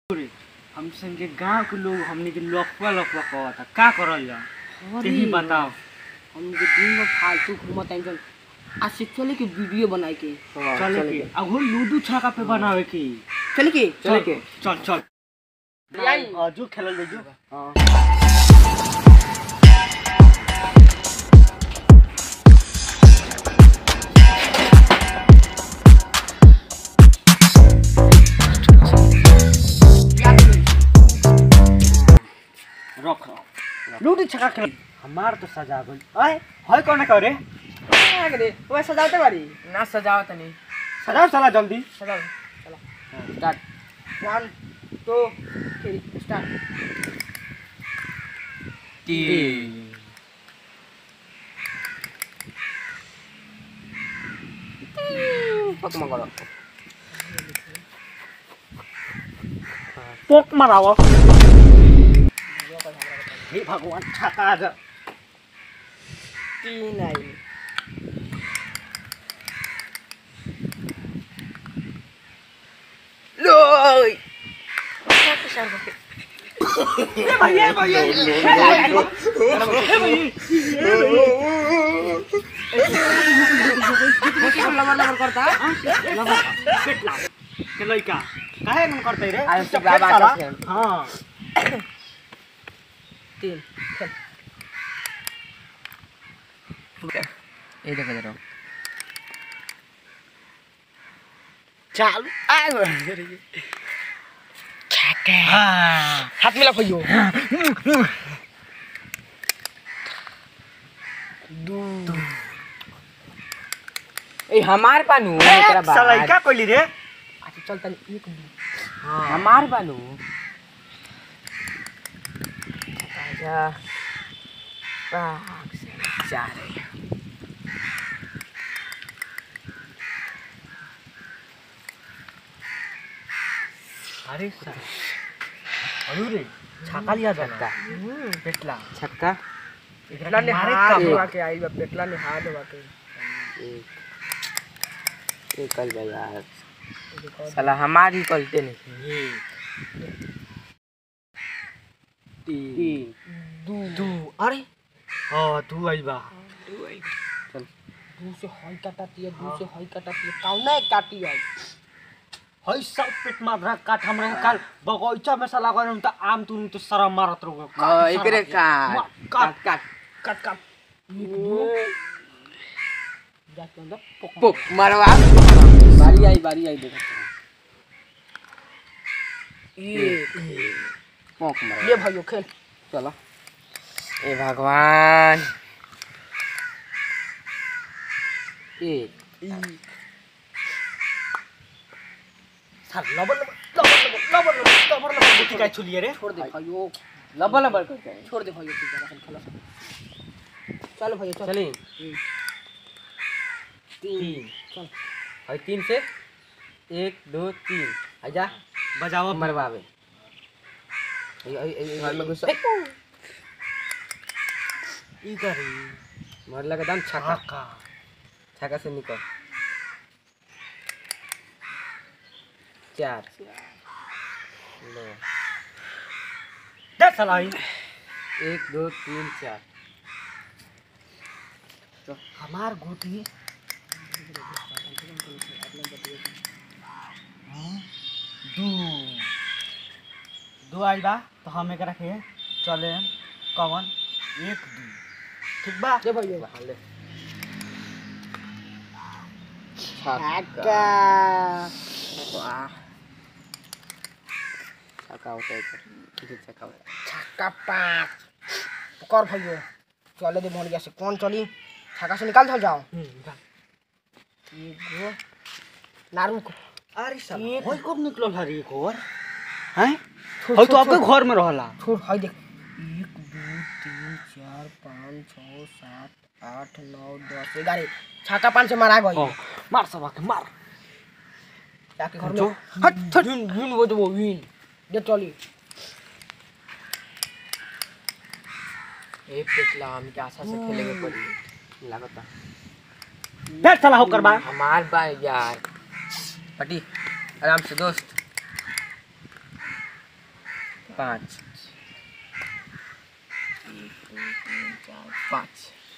हम संगे गांव के लोग हमने के लफवा लफवा कहता का करल जा तेही बताओ हम के दिन में फालतू घूमत हैं जन आज से चले के वीडियो बनाए के चले के अब वो लूडो छक्का पे बनावे की चले के चल के चल चल आई। हां जो खेलल दे जो रख लूडो छक्का खेल हमार तो सजा गइल अय होय कोने करे ओए सजावते बारी ना सजावत नहीं सजाओ चला जल्दी सजाओ चलो start one two three start पकमा करो पोक माराव हे भगवान छक्का जा तीन आई लोय भैया भैया लबर लबर करता पेटला के लइका काहे मन करते रे आयो से चपेट बाबा साला। के खेल। हां तीन खेल ये देखो जरा चालू आ हां हाथ मिला भैयो ए हमार बानू एकरा बाद साला का कोइली रे अच्छा चल तनी एक हां हमार बानू आजा पाक से जा रहे अरे साला अरे रे छक्का लिया जाता पेटला छक्का एकरा के मारे हाथ का धोवा के आई बा पेटला ने हाथ धोवा के एक एक कल बा यार साला हमारी कलते नहीं ये तीन दू तू अरे हां तू आई बा चल दू से हई काटती है दू से हई काटती है कौना काटी है हई सब पेट माधरा काट हमरा काल बगैचा में साला गन त आम तुम तो सारा मारत रहो हां एकरे मार, काट काट काट काट काट जाके अंदर पोक मारवा बारी आई बारी आई देखो ये पोक मार ये भाइयों खेल चलो ए भगवान एक साल लबर लबर लबर लबर लबर लबर लबर गुटी काय छुलिए रे छोड़ दे भाइयों लबल लबल करते हैं छोड़ दे भाइयों ठीक है अपन खेलो चलो भाइयों चल चलिए तीन चल और तीन से एक दो तीन आजा बजाओ मरवावे ए ए ए घर में घुस ई करी मरला के दम छक्का छक्का छक्का से निकल चार लो दे साला ई एक दो तीन चार हमार गोटी दू दू आई बा तो हम एकरा के चले कवन एक दू ठीक बा ये भाइयों ले छक्का वाह छक्का होता है इधर इधर छक्का होता है छक्का पाँच कर भाइयों चले दे मोहलिया से कौन चली छक्का से निकाल धल जाओ एगो नारू को अरे साला एक- होय कब निकलल हरी एक और हैं होय तो आपके घर में रहला छोड़ हाय देख एक दो तीन चार पाँच छः सात आठ नौ दस ग्यारह छक्का पाँच से मारा गई हाँ, मार सबा के मार जाके घर जो। में हट हट विन विन वो जो वो विन दे चली एक पिछला हम के आशा से खेलेंगे पड़ी लगता दे साला होकर बा हमार बा यार पटी आराम से दोस्त पाँच एक दो तीन चार पाँच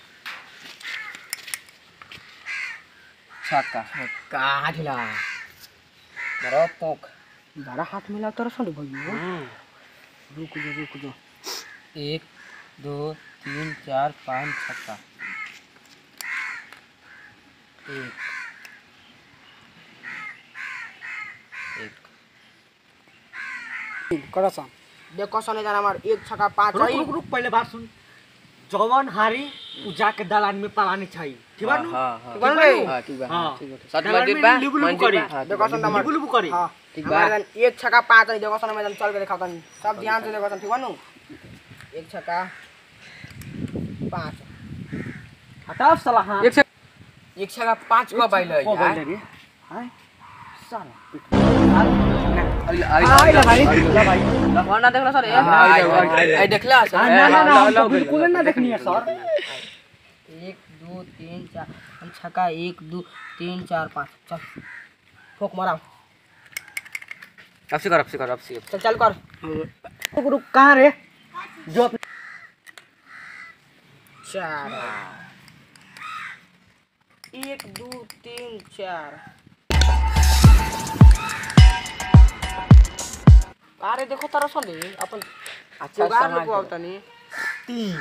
छक्का छक्का ढिला मारो पोक बड़ा हाथ मिला तो रसों भैया रुक जा रुक जा एक दो तीन चार पाँच छक्का एक एक करा सा देखो सने जान हमार एक छक्का पाँच रुक है रुक रुक पहले बात सुन जवन हारी उ जाके दलान में पलानी चाहिए ठीक बा नु? हाँ हाँ ठीक बा रे? हाँ ठीक बा हाँ। हाँ ठीक बा सात दलान मंजिल में बा लिबु लिबु मंजिल करी। बा हाँ, ठीक देखो बा, सन लिबु- हमार लिबु लिबु करी हाँ ठीक बा। हमारे जान एक छक्का पाँच है देखो सने मैं जान चल के दिखाता हूँ सब ध्यान से देखो सन ठीक बा नु एक छक्का पाँच हटाओ साला हां एक छक्का एक छक्का पाँच को बाइल है को यार बोल रे हाय साला आई आई ला भाई ला भाई वरना देखला सर आई देखला आ, ना ना ना हम तो बिल्कुल ना देखनी है सर एक दो तीन चार हम छक्का एक दो तीन चार पाँच चल फोक मारा अब से कर अब से कर अब से चल चल कर रुक रुक कहां रे जो अपने चार एक दो तीन चार अरे देखो तारा सुन अपन अच्छा जुगाड़ समाज लोग आवतनी तीन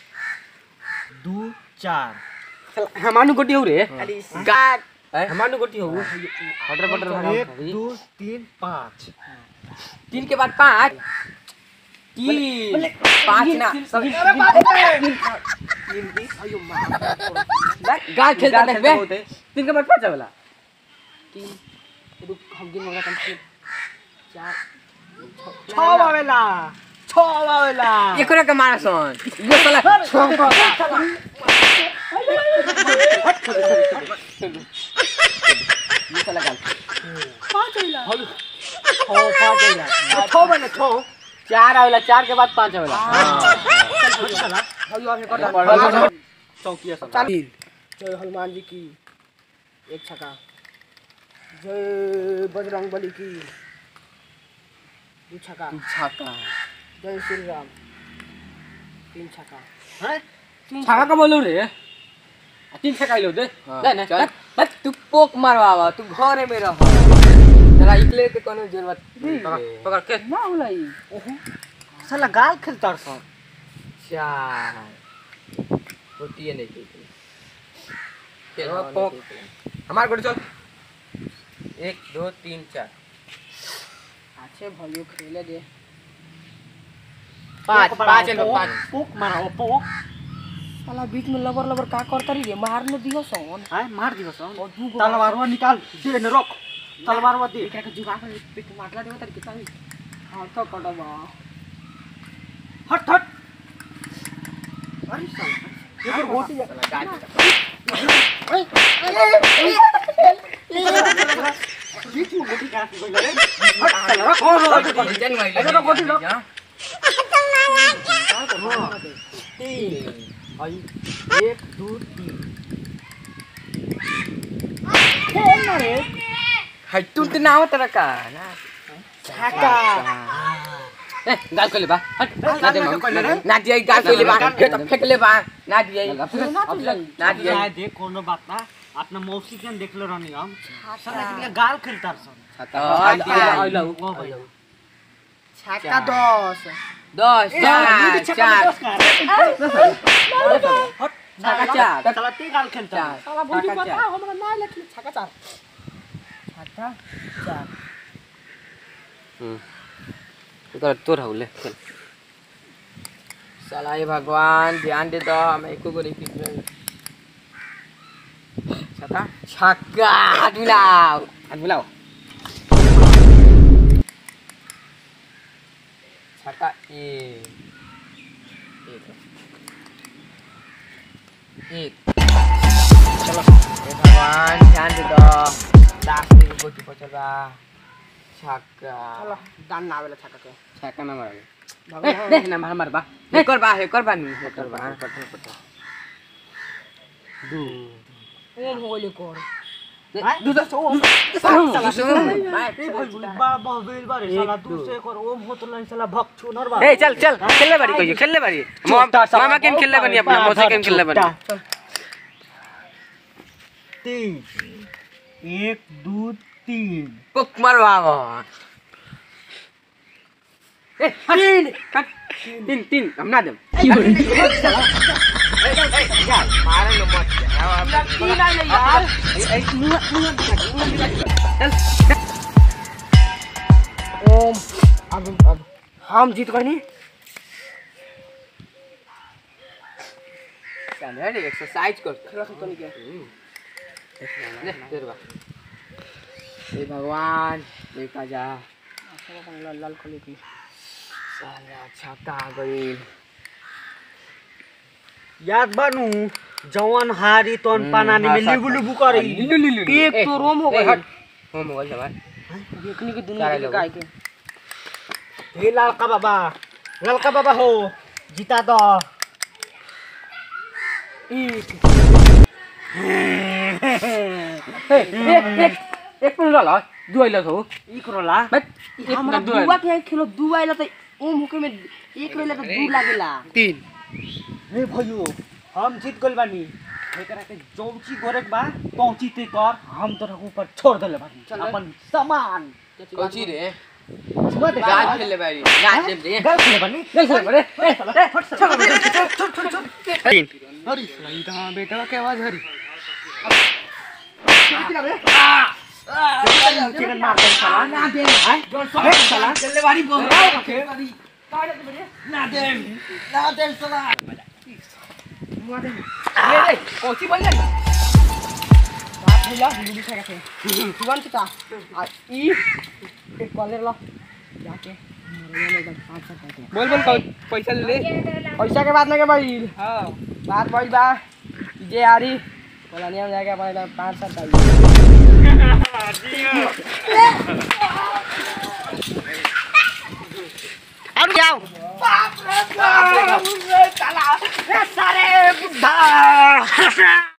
दो चार हमानु गोटी हो रे अरे गाट हमानु गोटी हो बटर बटर एक दो तीन पाँच तीन के बाद पाँच तीन पाँच ना गाल खेलता देख बे तीन के बाद पाँच वाला तीन रुक हम गिन मगा तीन चार छह आवेला छह आवेला एकरा के मारा सन ये साला ये साला गाल छह पाँच आवेला छह बने छह चार आवेला चार के बाद पाँच आवेला साला हई और कर चौकिया सब चाल जय हनुमान जी की एक छक्का जय बजरंग बली की दो छक्का छक्का जय श्री राम तीन छक्का हैं छक्का का बोलू रे आ, तीन छक्का लो दे ले ना चल बस तू पोक मारवा तू घरे में रह तेरा इकले के कोनो जरूरत नहीं पकड़ के ना होलाई साला गाल खेलता सर चार होती है नहीं खेल पोक हमार गोटी चल एक दो तीन चार अच्छे भलियो खेले दे पाँच पाँच लो पाँच पोक मारा ओ पोक साला बीच में लबर लबर का करता रही रे मार न दियो सोन हाय मार दियो सर और दू गो तलवारवा निकाल दे न रख तलवारवा दे एकरा के जुगाड़ कर पिट मारला देवा तारी कितना हां तो कटबा हट हट अरे साला ये गोटी बीच में गोटी कहां से गई रे हट साला रख और रख गोटी ऐसे तो गोटी रख तीन आई एक दो तीन खेल ना रे है तू तो ना हो तेरा का ना छक्का ए गाल को ले बा हट ना दे गाल को ले रे। ना दिया गाल को ले बा फेंक फेंक ले बा ना दिया ना दिया जाए देख कोनो बात ना अपना मौसी के देखले रहनी हम साला के लिए गाल खेलता सन हां दिया आइलो ओ भाई छक्का दस दस चार चार हट छक्का चार साला ते गाल खेलता चार साला भौजी छक्का बता चार हमरा ना लेकिन छक्का चार छक्का चार कर तोर हो ले चल साला हे भगवान ध्यान दे दो हम एको को नहीं पीट छक्का छक्का हाथ मिलाओ हाथ मिलाओ छक्का एक एक एक चलो हे भगवान ध्यान दे दो लास्ट में गोटी पचला छक्का चलो दान ना आवेला छक्का के छक्का ना मारे भगवान देख ना मार मार बा हे कर बा हे कर बा नी हे कर बा दू ओम होले कर दूसरा बड़ा बहबेल बारे साला दूसरे कर ओम होत नहीं साला भक्षु नर बा ए चल चल खेलने बारी कहियो खेलने बारी छोटा सा- मामा गेम खेलने बनी अपना मौसी गेम खेलने बनी छोटा। तीन एक दो तीन पुक मारो बाबा ए तीन तीन तीन हम ना देम मारे न मत तीन आइले यार ओम अब अब हम जीत गए नी चल रे एक्सरसाइज कर खेला खत्म नहीं किया ले तेरे बा हे भगवान देखा जा लाल लाल खोले की साला छक्का आ गई याद बानू जवान हारी तोन पानानी में लिबु लिबु करी लिलु लिलु एक तो रोम हो ए, गई हट हो मोबाइल हमार देखने की सारे दुनिया के लोग। गाय के हे लालका बाबा लालका बाबा हो जीता दो एक एक एक मिनट ल दुई ल हो ई करोला बस हमरा दुआ के खेलो दुआ आइला त ओम होके में एक रहेला त दू लागेला तीन हे भयो हम जीत गइल बानी एकरा के जौची गोरेक बा पहुंची ते कर हम तोरा ऊपर छोड़ देले बानी चल रे। अपन सामान कोची रे सुबह दे गाज खेलले बारी गाज देम दे गल खेले बानी चल चल बड़े अरे साला बेटा के आवाज हरी चिकन मार दे साला ना दे हां जोन साला खेलले बारी बोल ना दे ना दे साला ए कोची बोल ले बात भइला लुडी खाए के जीवन चिता आ ई एक कॉलर ला जाके मरे में एकदम पाँच सौ पैसे बोल बोल पैसा ले पैसा के बात ना के भाई हां बात भइल बा जे आरी बोला नहीं हम जाके अपने एकदम पाँच सौ चाहिए और जाओ बाप रे बाप सारे बुढ़ा